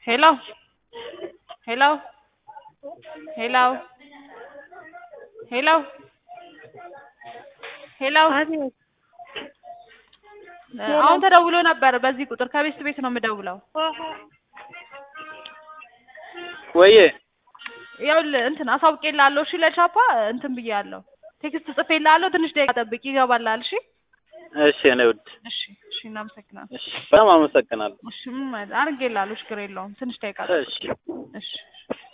ሄሎ ሄሎ ሄሎ ሄሎ ሄሎ አቤት አሁን ተደውሎ ነበር በዚህ ቁጥር ከቤት ቤት ነው የምደውለው። ወዬ ይኸውልህ እንትን አሳውቄልሃለሁ። እሺ ለቻፓ እንትን ብያለሁ፣ ቴክስት ጽፌልሃለሁ። ትንሽ ደቂቃ ጠብቅ፣ ይገባልሃል። እሺ እሺ እኔ ውድ እሺ እሺ፣ እናመሰግናለን። እሺ በጣም አመሰግናለሁ። እሺ ምን አድርጌልሃለሁ፣ ችግር የለውም። ትንሽ ደቂቃ ጠብቅ። እሺ እሺ